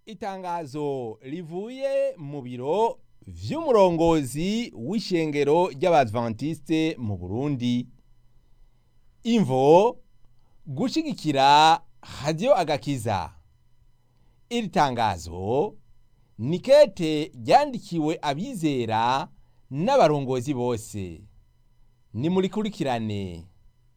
itangazo rivuye mu biro vy'umurongozi w'ishengero ry'abadventiste mu Burundi imvo gushigikira radio agakiza iri tangazo ni kete ryandikiwe abizera n'abarongozi bose nimurikurikirane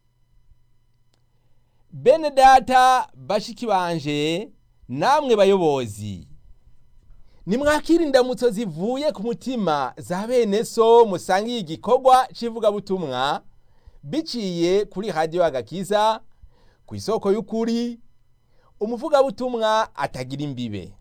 bene data bashiki banje namwe bayobozi nimwakira indamutso zivuye ku mutima za bene so musangiye igikorwa c'ivugabutumwa biciye kuri radiyo agakiza ku isoko y'ukuri umuvugabutumwa atagira imbibe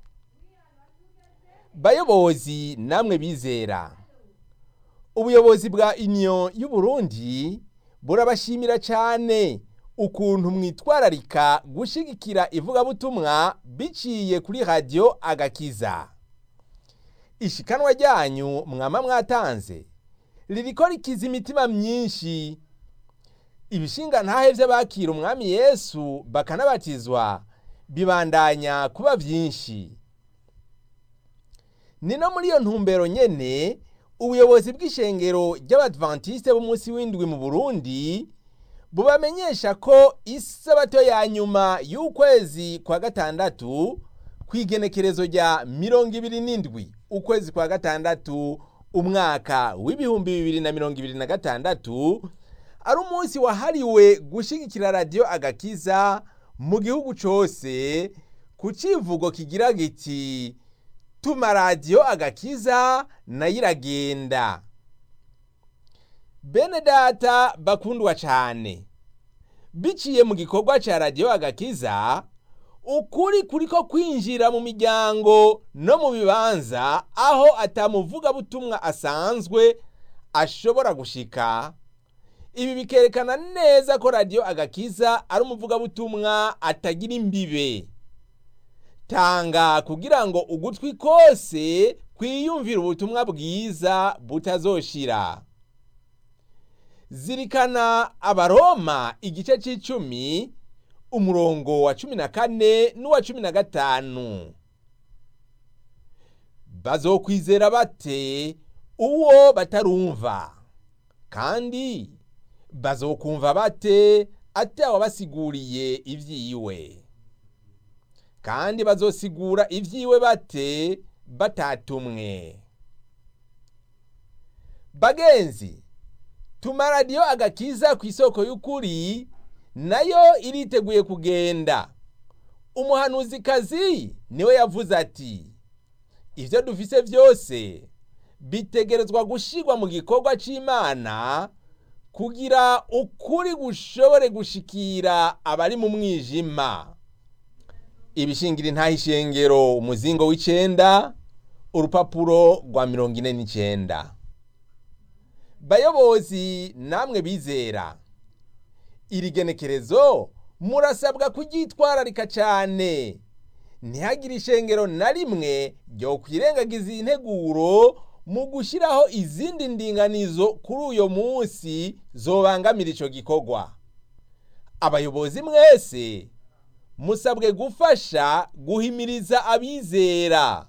bayobozi namwe bizera ubuyobozi bwa union y'uburundi burabashimira cyane ukuntu mwitwararika gushigikira ivugabutumwa biciye kuri radiyo agakiza ishikanwa ryanyu mwama mwatanze ririko rikiza imitima myinshi ibishinga ntahe vy'abakira umwami yesu bakanabatizwa bibandanya kuba vyinshi ni no muri iyo ntumbero nyene ubuyobozi bw'ishengero ry'abadventiste b'umunsi w'indwi mu burundi bubamenyesha ko isabato ya nyuma y'ukwezi kwa gatandatu kw'igenekerezo rya mirongo ibiri n'indwi ukwezi kwa gatandatu umwaka w'ibihumbi bibiri na mirongo ibiri na gatandatu ari umunsi wahariwe gushigikira radiyo agakiza mu gihugu cose ku civugo kigira giti tuma radiyo agakiza nayo iragenda bene data bakundwa cane biciye mu gikorwa ca radiyo agakiza ukuri kuriko kwinjira mu miryango no mu bibanza aho atamuvugabutumwa asanzwe ashobora gushika ibi bikerekana neza ko radiyo agakiza ari umuvugabutumwa atagira imbibe tanga kugira ngo ugutwi kose kwiyumvira ubutumwa bwiza butazoshira zirikana abaroma igice c'icumi umurongo wa cumi na kane n'uwa cumi na gatanu bazokwizera bate uwo batarumva kandi bazokumva bate atawabasiguriye ivyiwe kandi bazosigura ivyiwe bate batatumwe bagenzi tuma radiyo agakiza ku isoko y'ukuri nayo iriteguye kugenda umuhanuzikazi niwe yavuze ati ivyo dufise vyose bitegerezwa gushirwa mu gikorwa c'imana kugira ukuri gushobore gushikira abari mu mwijima ibishingira intaha ishengero umuzingo w'icenda urupapuro rwa mirongo ine n'icenda bayobozi namwe bizera iri genekerezo murasabwa kuryitwararika cyane ntihagire ishengero na rimwe ryo kwirengagiza integuro mu gushyiraho izindi ndinganizo kuri uyo munsi zobangamira icyo gikorwa abayobozi mwese musabwe gufasha guhimiriza abizera